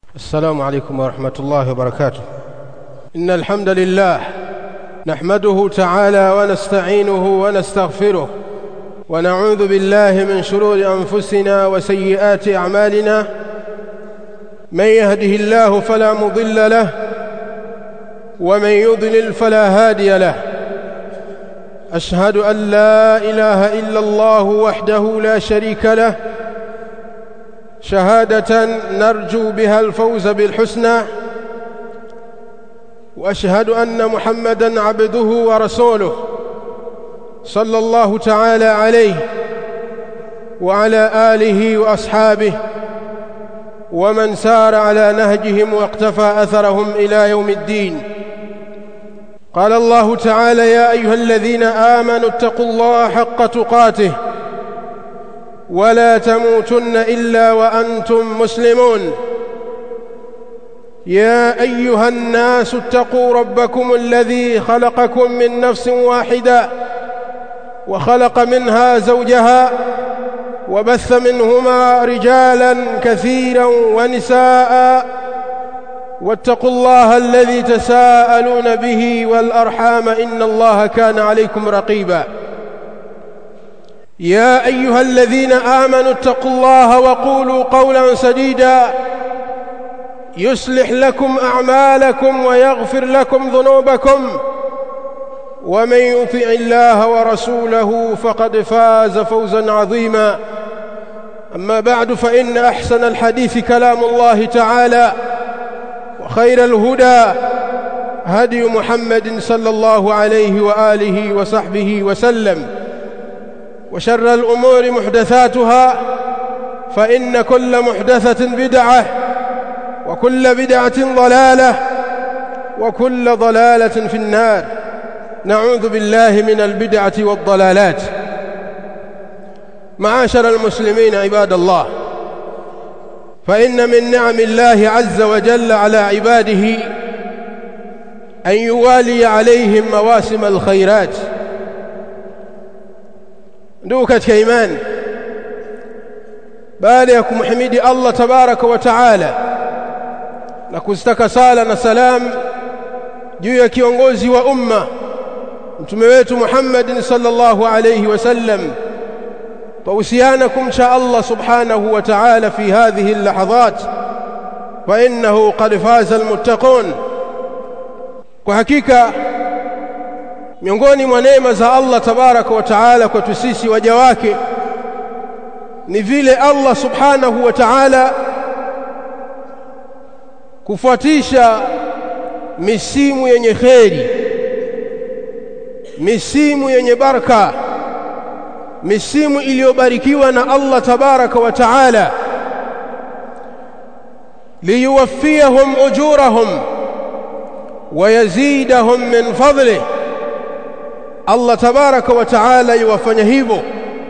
السلام عليكم ورحمة الله وبركاته إن الحمد لله نحمده تعالى ونستعينه ونستغفره ونعوذ بالله من شرور أنفسنا وسيئات أعمالنا من يهده الله فلا مضل له ومن يضلل فلا هادي له أشهد أن لا إله إلا الله وحده لا شريك له شهادة نرجو بها الفوز بالحسنى وأشهد أن محمدًا عبده ورسوله صلى الله تعالى عليه وعلى آله وأصحابه ومن سار على نهجهم واقتفى أثرهم إلى يوم الدين قال الله تعالى يا أيها الذين آمنوا اتقوا الله حق تقاته ولا تموتن إلا وأنتم مسلمون يا أيها الناس اتقوا ربكم الذي خلقكم من نفس واحدة وخلق منها زوجها وبث منهما رجالا كثيرا ونساء واتقوا الله الذي تساءلون به والأرحام إن الله كان عليكم رقيبا يا أيها الذين آمنوا اتقوا الله وقولوا قولا سديدا يصلح لكم أعمالكم ويغفر لكم ذنوبكم ومن يطع الله ورسوله فقد فاز فوزا عظيما أما بعد فإن أحسن الحديث كلام الله تعالى وخير الهدى هدي محمد صلى الله عليه وآله وصحبه وسلم وشر الأمور محدثاتها فإن كل محدثة بدعة وكل بدعة ضلالة وكل ضلالة في النار نعوذ بالله من البدعة والضلالات معاشر المسلمين عباد الله فإن من نعم الله عز وجل على عباده أن يوالي عليهم مواسم الخيرات ndugu katika imani baada ya kumhimidi Allah tabaraka wa taala na kuzitaka sala na salam juu ya kiongozi wa umma mtume wetu Muhammad sallallahu alayhi wasallam توصيانا kumcha Allah subhanahu wa ta'ala fi hadhihi اللحظات فإنه قد فاز المتقون kwa hakika miongoni mwa neema za Allah tabaraka wa taala kwetu sisi waja wake ni vile Allah subhanahu wa ta'ala kufuatisha misimu yenye kheri misimu yenye baraka misimu iliyobarikiwa na Allah tabaraka wa taala liyuwaffiyahum ujurahum ويزيدهم من فضله Allah tabaraka wa taala yuwafanya hivyo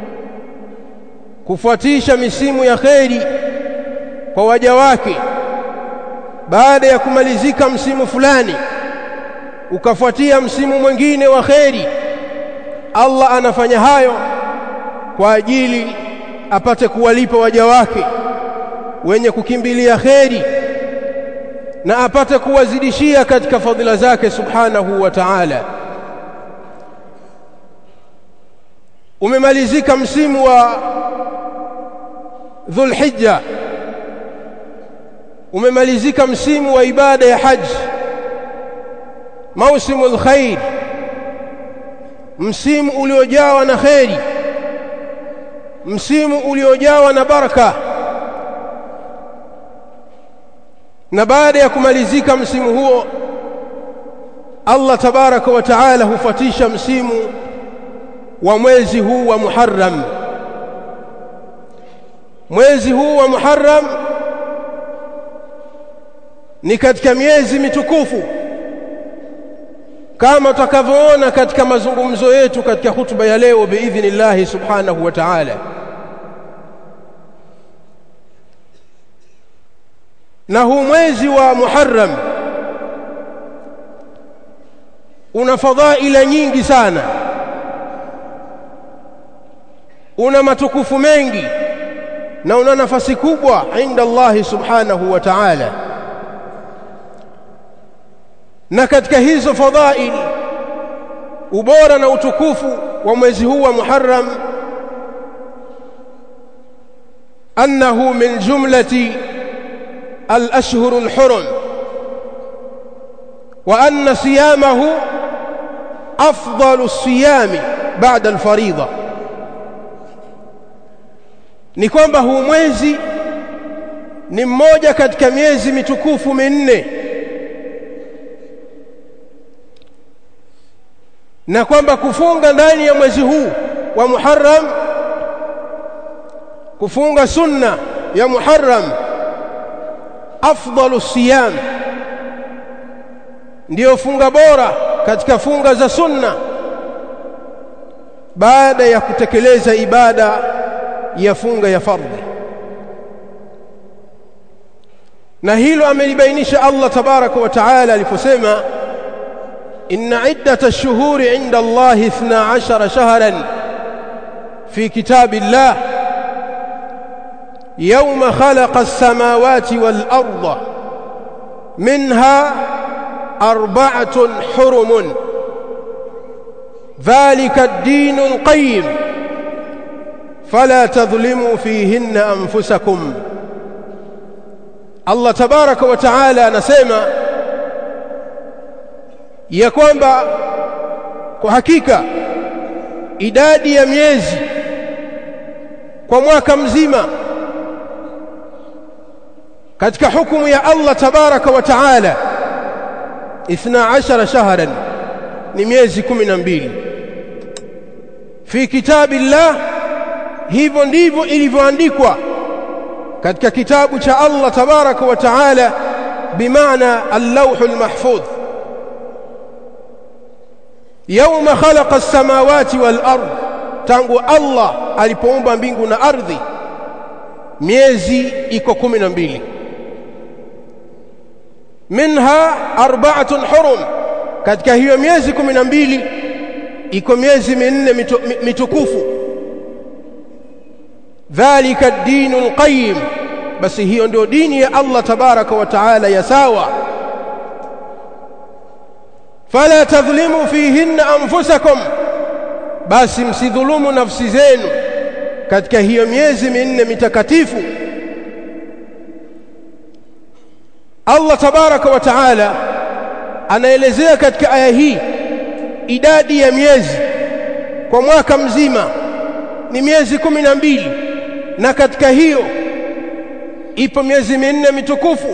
kufuatisha misimu ya kheri kwa waja wake baada ya kumalizika msimu fulani ukafuatia msimu mwingine wa kheri Allah anafanya hayo kwa ajili apate kuwalipa waja wake wenye kukimbilia kheri na apate kuwazidishia katika fadhila zake subhanahu wa ta'ala umemalizika msimu wa Dhulhijja umemalizika msimu wa ibada ya haji mausimu alkhair msimu uliojawa na kheri msimu uliojawa na baraka na baada ya kumalizika msimu huo Allah tabaraka wa taala hufuatisha msimu wa mwezi huu wa Muharram mwezi huu wa Muharram ni katika miezi mitukufu kama tutakavyoona katika mazungumzo yetu katika hutuba ya leo biidhnillah subhanahu wa ta'ala na huu mwezi wa Muharram una fadhaila nyingi sana una matukufu mengi na una nafasi kubwa inda Allah subhanahu wa ta'ala na katika hizo fadhail ubora na utukufu wa mwezi huu wa Muharram annahu min jumlati al-ashhur al-hurum wa anna siyamahu afdalu as-siyami ba'da al-fariida ni kwamba huu mwezi ni mmoja katika miezi mitukufu minne na kwamba kufunga ndani ya mwezi huu wa Muharram kufunga sunna ya Muharram afdalu siyam ndiyo funga bora katika funga za sunna baada ya kutekeleza ibada ya funga ya fardhi na hilo amelibainisha Allah tabaraka wa taala aliposema إن عدة الشهور عند الله اثنا عشر شهرا في كتاب الله يوم خلق السماوات والأرض منها أربعة حرم ذلك الدين القيم فلا تظلموا فيهن أنفسكم الله تبارك وتعالى نسيما ya kwamba kwa hakika idadi ya miezi kwa mwaka mzima katika hukumu ya Allah tabaraka wa taala 12 shahran ni miezi 12 fi kitabillah hivyo ndivyo ilivyoandikwa katika kitabu cha Allah tabaraka wa taala bimaana al-lawhul mahfudh yauma khalaqa as-samawati wal ard tangu Allah alipoumba mbingu na ardhi miezi iko kumi na mbili minha arba'atun hurum katika hiyo miezi kumi na mbili iko miezi minne mitu, mitukufu dhalika ad-dinul qayyim basi hiyo ndio dini ya Allah tabaraka wa taala ya sawa fala tadhlimu fihinna anfusakum basi msidhulumu nafsi zenu katika hiyo miezi minne mitakatifu Allah tabaraka wa taala anaelezea katika aya hii idadi ya miezi kwa mwaka mzima ni miezi kumi na mbili na katika hiyo ipo miezi minne mitukufu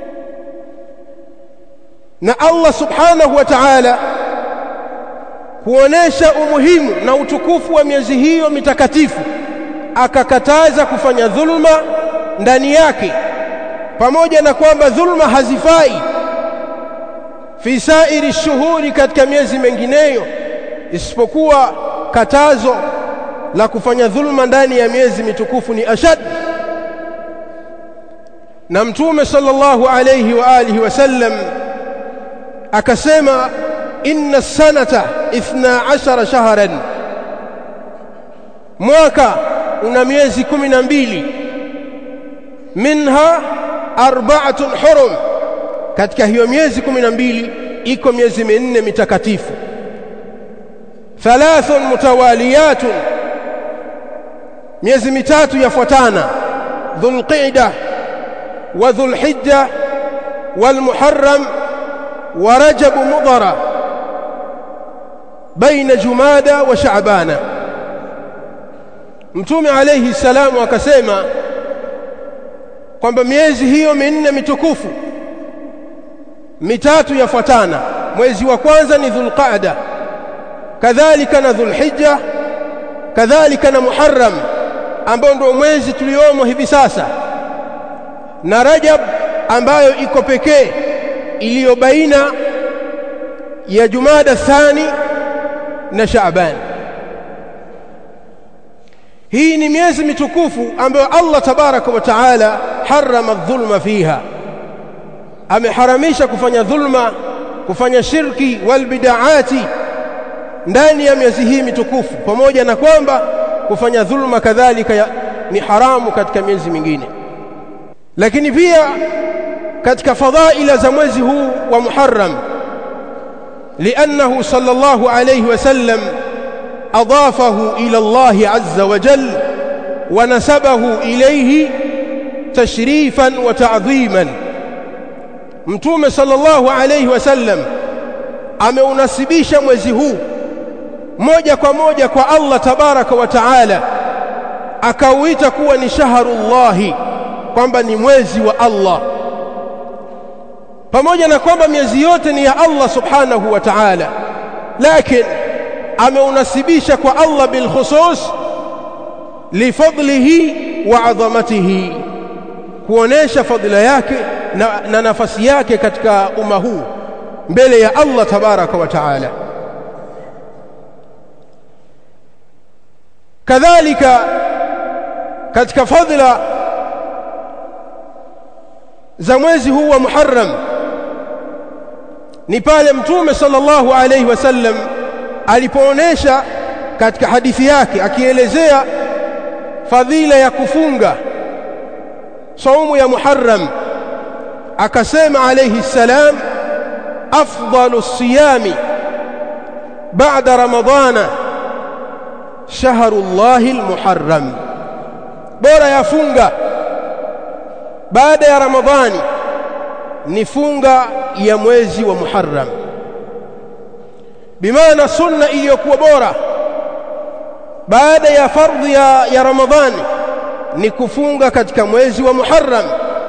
na Allah subhanahu wa ta'ala kuonesha umuhimu na utukufu wa miezi hiyo mitakatifu akakataza kufanya dhulma ndani yake pamoja na kwamba dhulma hazifai fi sairi shuhuri katika miezi mengineyo isipokuwa katazo la kufanya dhulma ndani ya miezi mitukufu ni ashad na mtume sallallahu alayhi wa alihi wasallam akasema inna sanata 12 shahran mwaka una miezi kumi na mbili minha arba'atun hurum katika hiyo miezi kumi na mbili iko miezi minne mitakatifu thalathun mutawaliyatun miezi mitatu yafuatana dhulqa'da wa dhulhijja والمحرم ورجب مضر بين جمادى وشعبان mtume alayhi salamu akasema kwamba miezi hiyo minne mitukufu mitatu yafuatana mwezi wa kwanza ni dhulqaada kadhalika na dhulhijja kadhalika na muharram ambao ndio mwezi tuliomo hivi sasa na rajab ambayo iko pekee iliyo baina ya jumada thani na shaaban hii ni miezi mitukufu ambayo Allah tabaraka wa taala harama dhulma fiha ameharamisha kufanya dhulma kufanya shirki wal bid'ati ndani ya miezi hii mitukufu pamoja na kwamba kufanya dhulma kadhalika ni haramu katika miezi mingine lakini pia katika fadhaila za mwezi huu wa Muharram لأنه صلى الله عليه وسلم أضافه إلى الله عز وجل ونسبه إليه تشريفا وتعظيما mtume sallallahu alayhi wasallam ameunasibisha mwezi huu moja kwa moja kwa Allah tabaraka wa taala akauita kuwa ni shaharullahi kwamba ni mwezi wa Allah pamoja na kwamba miezi yote ni ya Allah subhanahu wa ta'ala lakini ameunasibisha kwa Allah bil khusus lifadlihi wa adhamatihi kuonesha fadhila yake na, na nafasi yake katika umma huu mbele ya Allah tabaraka wa taala kadhalika katika fadhila za mwezi huu wa Muharram ni pale mtume sallallahu alayhi wasallam alipoonesha katika hadithi yake akielezea fadhila ya kufunga saumu ya Muharram akasema alayhi salam afdalu siyami ba'da ramadana shahrullahi almuharram bora ya funga baada ya ramadhani ni funga ya mwezi wa Muharram bimaana sunna iliyokuwa bora baada ya fardhi ya, ya Ramadhani ni kufunga katika mwezi wa Muharram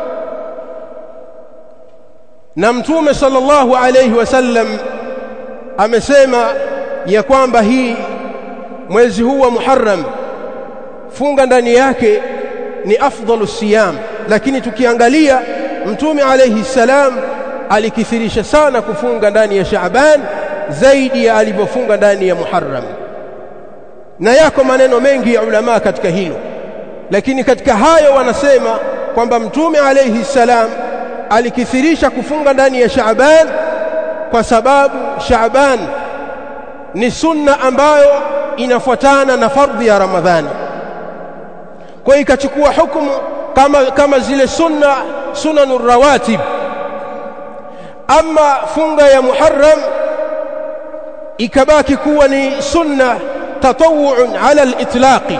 na mtume sallallahu alayhi wasallam amesema ya kwamba hii mwezi huu wa Muharram funga ndani yake ni afdalu siyam lakini tukiangalia mtume alayhi salam alikithirisha sana kufunga ndani ya Shaaban zaidi ya alivyofunga ndani ya Muharram na yako maneno mengi ya ulama katika hilo lakini katika hayo wanasema kwamba mtume alayhi salam alikithirisha kufunga ndani ya Shaaban kwa sababu Shaaban ni sunna ambayo inafuatana na fardhi ya Ramadhani kwa hiyo ikachukua hukumu kama kama zile sunna sunanur rawatib ama funga ya Muharram ikabaki kuwa ni sunna tatawu'un ala al-itlaqi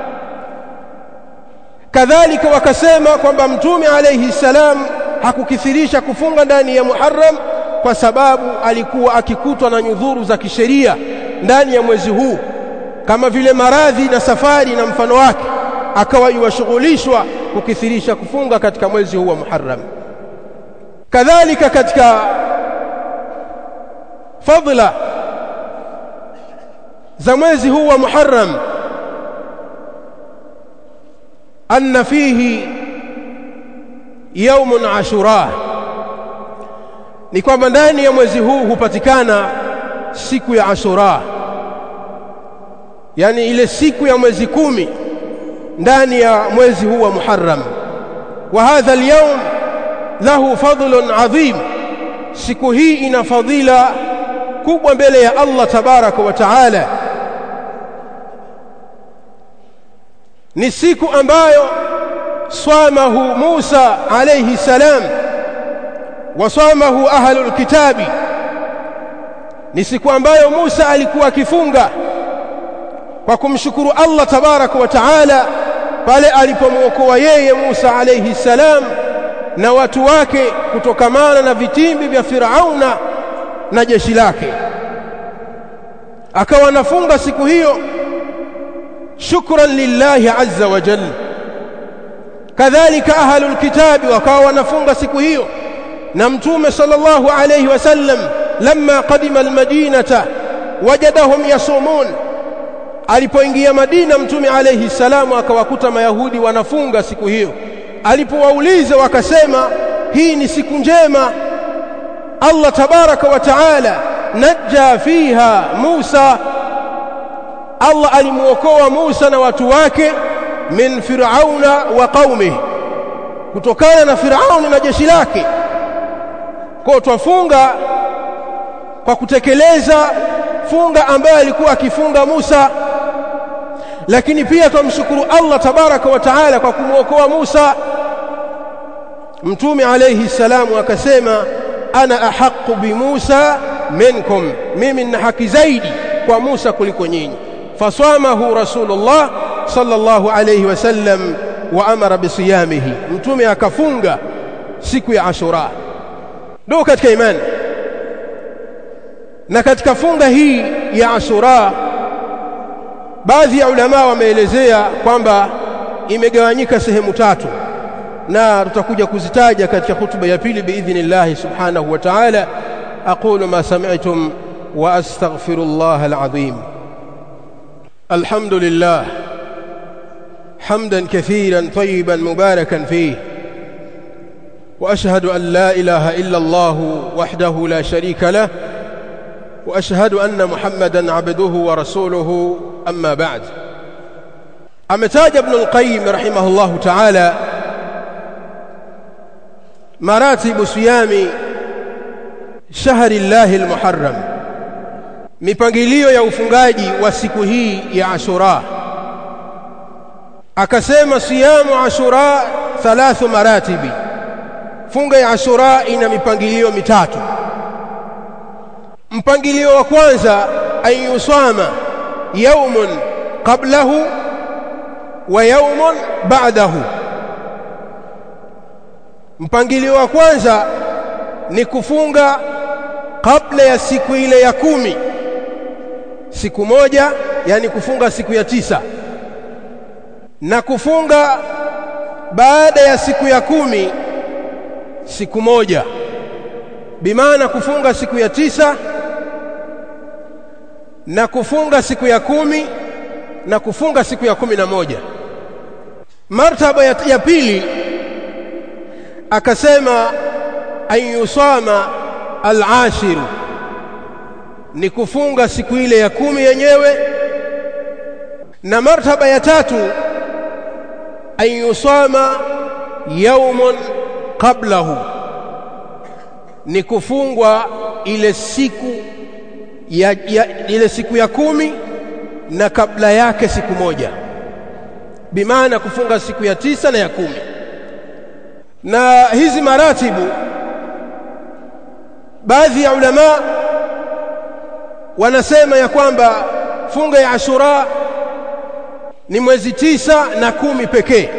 kadhalika wakasema kwamba mtume alayhi salam hakukithirisha kufunga ndani ya Muharram kwa sababu alikuwa akikutwa na nyudhuru za kisheria ndani ya mwezi huu kama vile maradhi na safari na mfano wake akawa yuwashughulishwa kukithirisha kufunga katika mwezi huu wa Muharram kadhalika katika fadhila za mwezi huu wa Muharram anna fihi yaumun ashura ni kwamba ndani ya mwezi huu hupatikana siku ya ashura yani ile siku ya mwezi kumi ndani ya mwezi huu wa Muharram wa hadha al-yawm lahu fadlun adhim siku hii ina fadhila kubwa mbele ya Allah tabaraka wa taala ni siku ambayo swamahu Musa alayhi salam wa swamahu ahlul kitabi ni siku ambayo Musa alikuwa akifunga kwa kumshukuru Allah tabaraka wa taala pale alipomwokoa yeye Musa alayhi salam na watu wake kutokamana na vitimbi vya Firauna na jeshi lake akawa anafunga siku hiyo shukran lillahi azza wa jalla kadhalika ahlul kitabi wakawa wanafunga siku hiyo na mtume sallallahu alayhi wasallam lamma qadima almadinata wajadahum yasumun alipoingia Madina mtume alayhi salamu akawakuta mayahudi wanafunga siku hiyo alipowauliza wakasema hii ni siku njema Allah tabaraka wa taala najja fiha Musa Allah alimuokoa Musa na watu wake min Firauna wa qaumihi kutokana na Firauni na jeshi lake kwa twafunga kwa kutekeleza funga ambayo alikuwa akifunga Musa lakini pia tumshukuru Allah tabaraka wa taala kwa kumuokoa Musa mtume alayhi salamu akasema ana ahqqu bi Musa minkum mimi nina haki zaidi kwa Musa kuliko nyinyi faswamahu rasulullah sallallahu alayhi wasallam wa amara bisiyamihi mtume akafunga siku ya ashura ndio katika imani na katika funga hii ya ashura baadhi ya ulama wameelezea kwamba imegawanyika sehemu tatu na tutakuja kuzitaja katika hutuba ya pili biidhnillah subhanahu wa ta'ala aqulu ma sami'tum wa astaghfirullah alazim alhamdulillah حمدا كثيرا طيبا مباركا فيه واشهد ان لا اله الا الله وحده لا شريك له واشهد ان محمدا عبده ورسوله اما بعد امتاج ابن القيم رحمه الله تعالى مراتب صيام شهر الله المحرم mipangilio ya ufungaji wa siku hii ya Ashura akasema siyamu Ashura thalathu maratibi funga ya Ashura ina mipangilio mitatu mpangilio wa kwanza ayusama yaumun qablahu wa yaumun ba'dahu mpangilio wa kwanza ni kufunga kabla ya siku ile ya kumi siku moja yani kufunga siku ya tisa na kufunga baada ya siku ya kumi siku moja bimaana kufunga siku ya tisa na kufunga siku ya kumi na kufunga siku ya kumi na moja martaba ya, ya pili akasema an yusama al-ashiru ni kufunga siku ile ya kumi yenyewe na martaba ya tatu an yusama yaumun qablahu ni kufungwa ile siku ya, ya ile siku ya kumi na kabla yake siku moja bimaana kufunga siku ya tisa na ya kumi na hizi maratibu baadhi ya ulama wanasema ya kwamba funga ya Ashura ni mwezi tisa na kumi pekee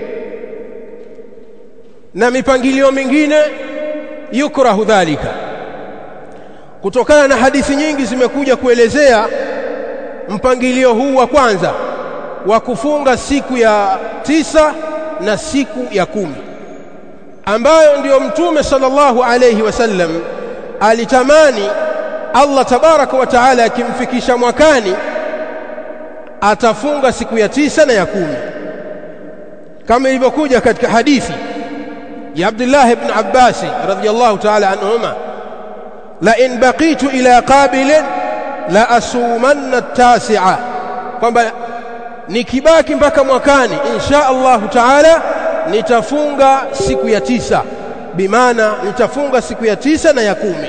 na mipangilio mingine yukrahu dhalika kutokana na hadithi nyingi zimekuja kuelezea mpangilio huu wa kwanza wa kufunga siku ya tisa na siku ya kumi ambayo ndiyo mtume sallallahu alayhi wasallam alitamani Allah tabaraka wa taala akimfikisha mwakani atafunga siku ya tisa na ya kumi kama ilivyokuja katika hadithi ya Abdullah ibn Abbas radhiyallahu ta'ala anhuma la in baqitu ila qabilin la asumanna at-tasi'a kwamba nikibaki mpaka mwakani insha Allah ta'ala nitafunga siku ya tisa bimaana nitafunga siku ya tisa na ya kumi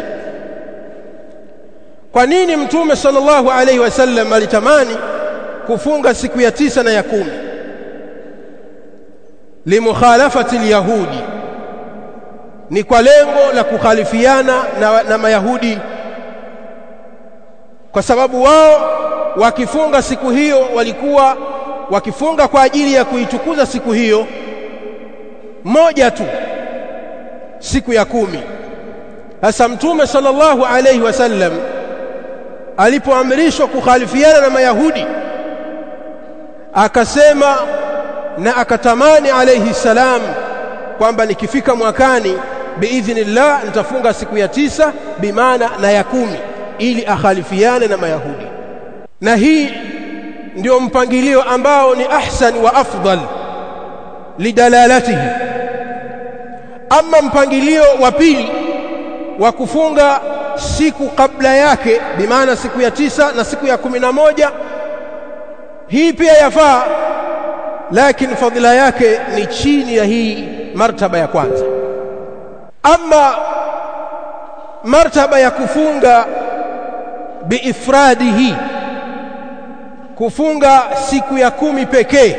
kwa nini mtume sallallahu alaihi wasallam alitamani kufunga siku ya tisa na ya kumi limukhalafati alyahudi ni kwa lengo la kukhalifiana na, na mayahudi kwa sababu wao wakifunga siku hiyo walikuwa wakifunga kwa ajili ya kuitukuza siku hiyo moja tu siku ya kumi sasa mtume sallallahu alayhi wasallam alipoamrishwa kukhalifiana na mayahudi akasema na akatamani alayhi salam kwamba nikifika mwakani biidhnillah nitafunga siku ya tisa bimaana na ya kumi ili akhalifiane na mayahudi na hii ndio mpangilio ambao ni ahsan wa afdal lidalalatihi ama mpangilio wa pili wa kufunga siku kabla yake bimaana siku ya tisa na siku ya kumi na moja hii pia yafaa lakini fadhila yake ni chini ya hii martaba ya kwanza ama martaba ya kufunga biifradihi kufunga siku ya kumi pekee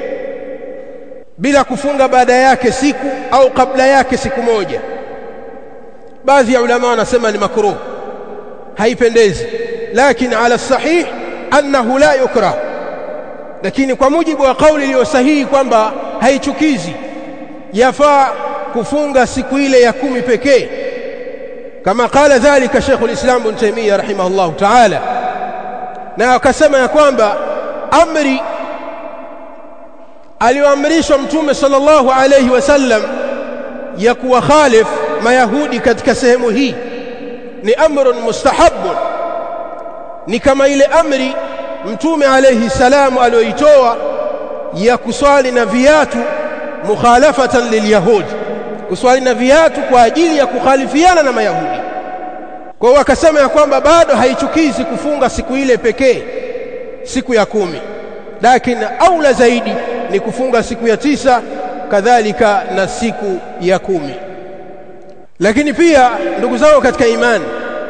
bila kufunga baada yake siku au kabla yake siku moja baadhi ya ulama wanasema ni makruh haipendezi lakini ala sahih annahu la yukrah lakini kwa mujibu wa kauli iliyo sahihi kwamba haichukizi yafaa kufunga siku ile ya kumi pekee kama qala dhalika Sheikh al-Islam Ibn Taymiyyah rahimahullah ta'ala na akasema ya kwamba amri aliyoamrishwa mtume sallallahu alayhi wasallam ya kuwakhalif mayahudi katika sehemu hii ni amrun mustahabun ni kama ile amri mtume alayhi salamu aliyoitoa ya kuswali na viatu mukhalafatan lilyahudi kuswali na viatu kwa ajili ya kukhalifiana na mayahudi kwa hiyo akasema ya kwamba bado haichukizi kufunga siku ile pekee siku ya kumi lakini aula zaidi ni kufunga siku ya tisa kadhalika na siku ya kumi lakini pia ndugu zangu katika imani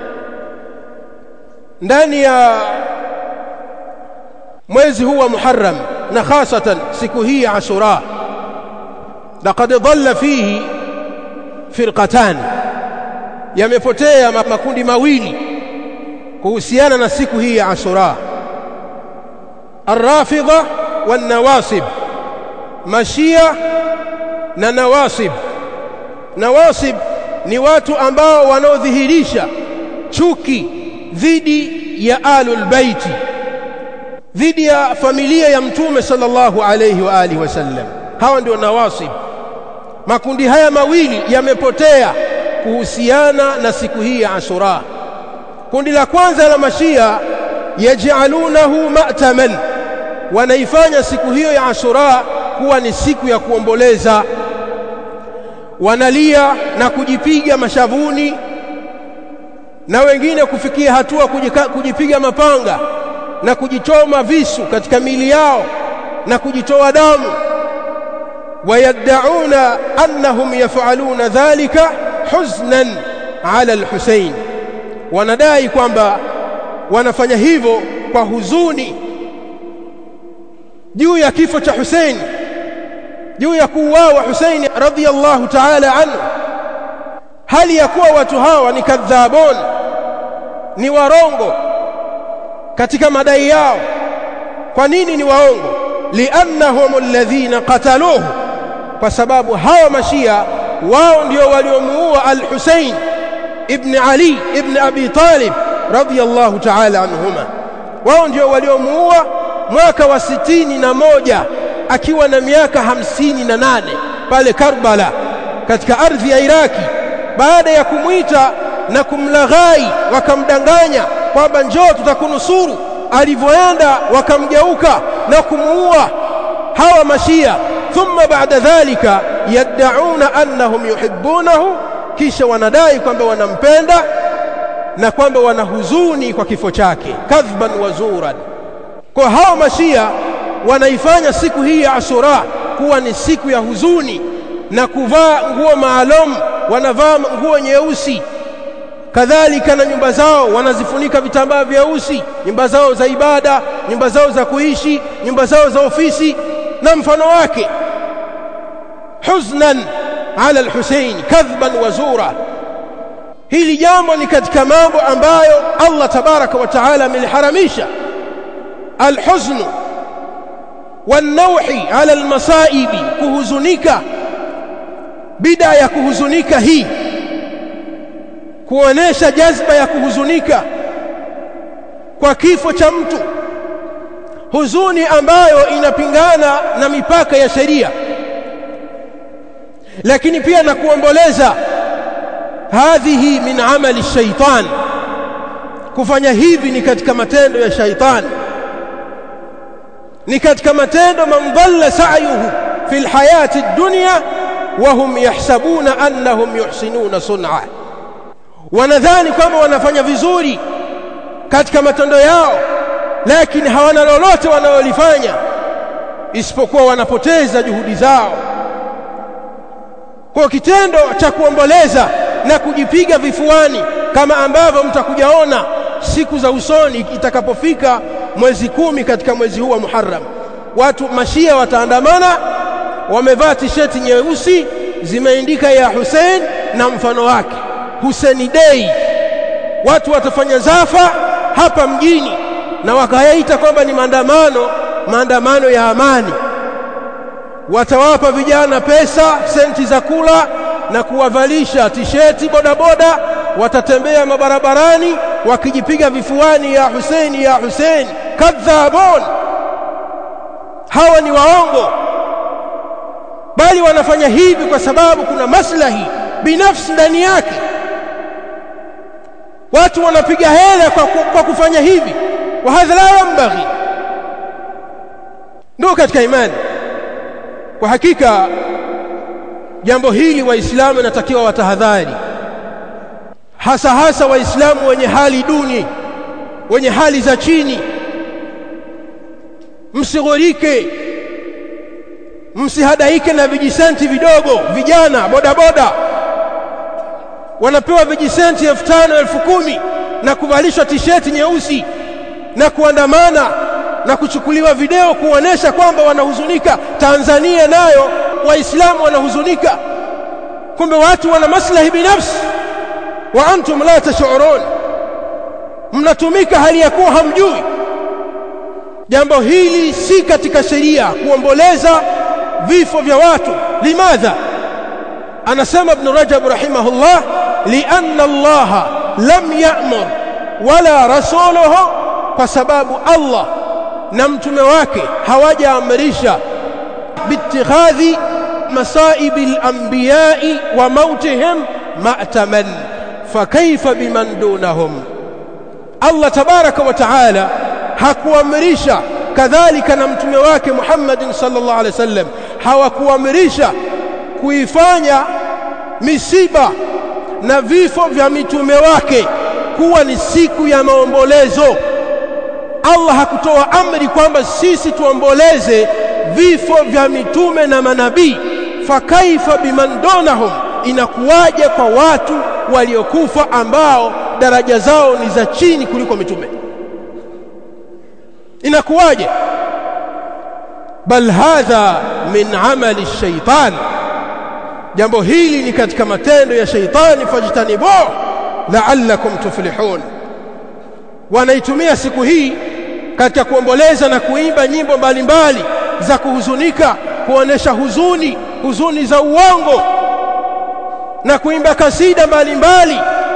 ndani ya mwezi huu wa Muharram na hasatan siku hii ya Ashura laqad dhalla fihi firqatan yamepotea makundi mawili kuhusiana na siku hii ya Ashura الرافضة والنواصب mashia na nawasib nawasib ni watu ambao wanaodhihirisha chuki dhidi ya alul baiti dhidi ya familia ya mtume sallallahu alayhi wa alihi wasallam hawa ndio nawasib makundi haya mawili yamepotea kuhusiana na siku hii ya Ashura kundi la kwanza la mashia yaj'alunahu ma'taman wanaifanya siku hiyo ya Ashura kuwa ni siku ya kuomboleza wanalia na kujipiga mashavuni na wengine kufikia hatua kujika, kujipiga mapanga na kujichoma visu katika miili yao na kujitoa damu wayaddauna annahum yafaluna dhalika huznan ala al-Husayn wanadai kwamba wanafanya hivyo kwa huzuni juu ya kifo cha Hussein juu ya kuuawa Hussein radhiyallahu ta'ala anhu hali ya kuwa watu hawa ni kadhabon ni warongo katika madai yao kwa nini ni waongo liannahum alladhina qataluhu kwa sababu hawa mashia wao ndio waliomuua al-Hussein ibn Ali ibn Abi Talib radhiyallahu ta'ala anhuma wao ndio waliomuua mwaka wa sitini na moja akiwa na miaka hamsini na nane pale Karbala katika ardhi ya Iraki baada ya kumwita na kumlaghai wakamdanganya kwamba njoo tutakunusuru alivyoenda wakamgeuka na kumuua hawa mashia thumma baada dhalika yad'una annahum yuhibbunahu kisha wanadai kwamba wanampenda na kwamba wana huzuni kwa kifo chake kadhban wa zuran kwa hao mashia wanaifanya siku hii ya Ashura kuwa ni siku ya huzuni na kuvaa nguo maalum wanavaa nguo nyeusi kadhalika na nyumba zao wanazifunika vitambaa vyeusi nyumba zao za ibada nyumba zao za kuishi nyumba zao za ofisi na mfano wake huznan ala al-Husayn kadhban wa zura hili jambo ni katika mambo ambayo Allah tabaraka wa taala ameliharamisha الحزن والنوح على المصائب kuhuzunika bida ya kuhuzunika hii kuonesha jazba ya kuhuzunika kwa kifo cha mtu huzuni ambayo inapingana na mipaka ya sheria lakini pia na kuomboleza hadhihi min amali shaitan kufanya hivi ni katika matendo ya shaitani ni katika matendo man dhalla sa'yuhu fil hayati dunya wa hum yahsabuna annahum yuhsinuna sun'a wanadhani kwamba wanafanya vizuri katika matendo yao lakini hawana lolote wanalolifanya isipokuwa wanapoteza juhudi zao kwa kitendo cha kuomboleza na kujipiga vifuani kama ambavyo mtakujaona siku za usoni itakapofika mwezi kumi katika mwezi huu wa Muharram watu mashia wataandamana wamevaa tisheti nyeusi zimeandika ya Hussein na mfano wake Hussein Day watu watafanya zafa hapa mjini na wakayaita kwamba ni maandamano maandamano ya amani watawapa vijana pesa senti za kula na kuwavalisha tisheti bodaboda watatembea mabarabarani wakijipiga vifuani ya Hussein ya Hussein kadhabun hawa ni waongo bali wanafanya hivi kwa sababu kuna maslahi binafsi ndani yake watu wanapiga hela kwa, kwa kufanya hivi wa hadha la yambaghi ndio katika imani kwa hakika jambo hili waislamu inatakiwa watahadhari hasa hasa waislamu wenye hali duni wenye hali za chini msighurike msihadaike na vijisenti vidogo vijana bodaboda wanapewa vijisenti elfu tano elfu kumi na kuvalishwa tisheti nyeusi na kuandamana na kuchukuliwa video kuonesha kwamba wanahuzunika Tanzania nayo waislamu wanahuzunika kumbe watu wana maslahi binafsi wa antum la tashurun mnatumika hali ya kuwa hamjui jambo hili si katika sheria kuomboleza vifo vya watu limadha anasema ibn rajab rahimahullah lianna allaha lam ya'mur wala rasuluhu kwa sababu allah na mtume wake hawajaamrisha biittikhadhi masaibi al-anbiya'i wa mautihim ma'taman fakaifa biman dunahum Allah tabaraka wa taala hakuamrisha kadhalika na mtume wake Muhammadin sallallahu alaihi wasallam hawakuamrisha kuifanya misiba na vifo vya mitume wake kuwa ni siku ya maombolezo Allah hakutoa amri kwamba sisi tuomboleze vifo vya mitume na manabii fakaifa biman dunahum inakuwaje kwa watu waliokufa ambao daraja zao ni za chini kuliko mitume inakuwaje bal hadha min amali shaitan jambo hili ni katika matendo ya shaitani fajtanibu la'allakum tuflihun wanaitumia siku hii katika kuomboleza na kuimba nyimbo mbalimbali za kuhuzunika kuonesha huzuni huzuni za uongo na kuimba kasida mbalimbali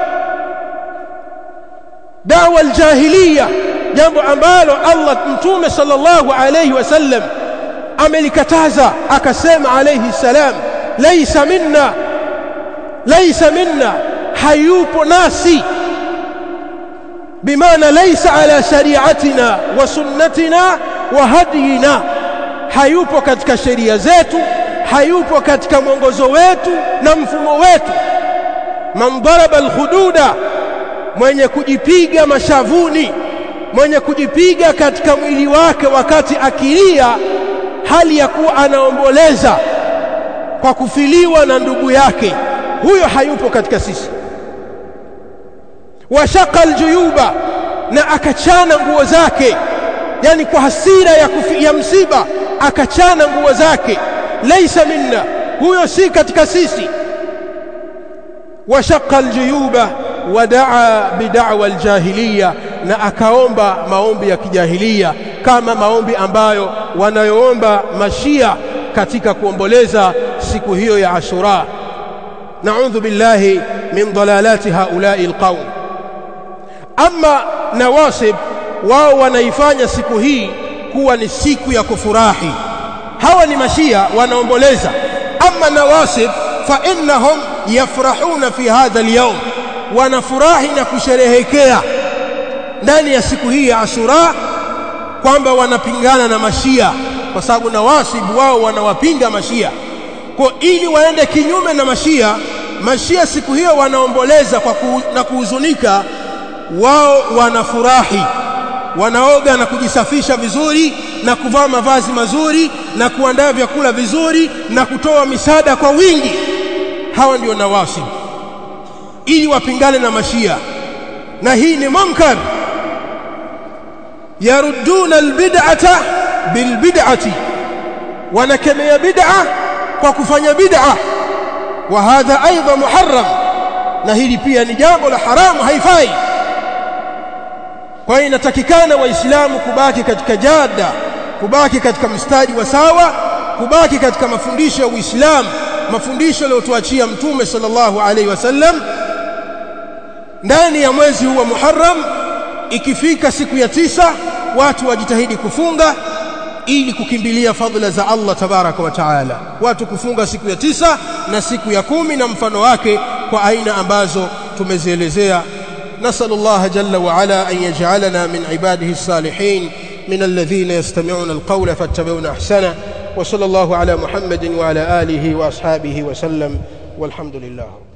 dawa aljahiliya jambo ambalo Allah mtume sallallahu alayhi wasallam amelikataza akasema alayhi salam laysa minna laysa minna hayupo nasi bimaana laysa ala shari'atina wa sunnatina wa hadiyina hayupo katika sheria zetu hayupo katika mwongozo wetu na mfumo wetu man daraba alhududa mwenye kujipiga mashavuni mwenye kujipiga katika mwili wake wakati akilia hali ya kuwa anaomboleza kwa kufiliwa na ndugu yake huyo hayupo katika sisi washaka aljuyuba na akachana nguo zake yani kwa hasira ya, kufi, ya msiba akachana nguo zake laisa minna huyo si katika sisi washaka aljuyuba wadaa bid'wa aljahiliya na akaomba maombi ya kijahilia kama maombi ambayo wanayoomba mashia katika kuomboleza siku hiyo ya Ashura na'udhu billahi min dalalati haula'i alqawm ama nawasib wao wanaifanya siku hii kuwa ni siku ya kufurahi hawa ni mashia wanaomboleza ama nawasib fa innahum yafrahuna fi hadha alyawm wanafurahi na kusherehekea ndani ya siku hii ya Ashura kwamba wanapingana na mashia kwa sababu nawasibu wao wanawapinga mashia kwa ili waende kinyume na mashia mashia siku hiyo wanaomboleza kwa ku, na kuhuzunika wao wanafurahi wanaoga na kujisafisha vizuri na kuvaa mavazi mazuri na kuandaa vyakula vizuri na kutoa misaada kwa wingi hawa ndio nawasibu ili wapingane na mashia na hii ni munkar yarudduna albid'ata bilbid'ati wanakemea bid'a kwa kufanya bid'a wa hadha aidha muharram na hili pia ni jambo la haramu haifai kwa hiyo inatakikana waislamu kubaki katika jada kubaki katika mstari wa sawa kubaki katika mafundisho ya Uislamu mafundisho aliyotuachia mtume sallallahu alaihi wasallam ndani ya mwezi huu wa Muharram ikifika siku ya tisa watu wajitahidi kufunga ili kukimbilia fadhila za Allah tabaraka wa taala watu kufunga siku ya tisa na siku ya kumi na mfano wake kwa aina ambazo tumezielezea نسأل الله جل وعلا أن يجعلنا من عباده الصالحين من الذين يستمعون القول فاتبعون أحسنه وصلى الله على محمد وعلى آله وأصحابه وسلم والحمد لله